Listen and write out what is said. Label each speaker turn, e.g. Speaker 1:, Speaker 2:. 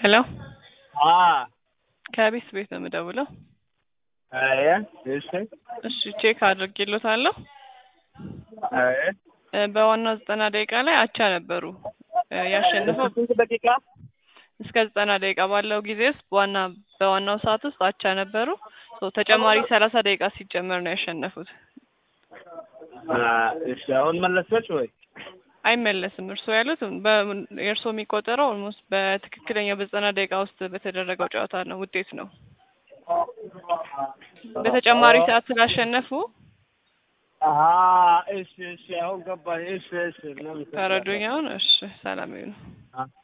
Speaker 1: ሄሎ
Speaker 2: አ
Speaker 1: ከቤት ቤት ነው የምደውለው።
Speaker 2: አየ እሺ
Speaker 1: እሺ ቼክ አድርጌሎታለሁ።
Speaker 2: አየ
Speaker 1: እ በዋናው ዘጠና ደቂቃ ላይ አቻ ነበሩ። እ ያሸነፈው
Speaker 2: ስንት ደቂቃ?
Speaker 1: እስከ ዘጠና ደቂቃ ባለው ጊዜ ውስጥ በዋና በዋናው ሰዓት ውስጥ አቻ ነበሩ። ሶ ተጨማሪ ሰላሳ ደቂቃ ሲጨመር ነው ያሸነፉት።
Speaker 2: አ እሺ አሁን መለሰች ወይ?
Speaker 1: አይመለስም። እርስዎ ያሉት በ- የእርስዎ የሚቆጠረው ኦልሞስት በትክክለኛ በዘጠና ደቂቃ ውስጥ በተደረገው ጨዋታ ነው ውጤት ነው። በተጨማሪ ሰዓት ስላሸነፉ
Speaker 2: አሀ እሺ እሺ አሁን ገባኝ። እሺ እሺ ምናምን
Speaker 1: ተረዱኝ። አሁን እሺ ሰላም ይሁን።
Speaker 2: አ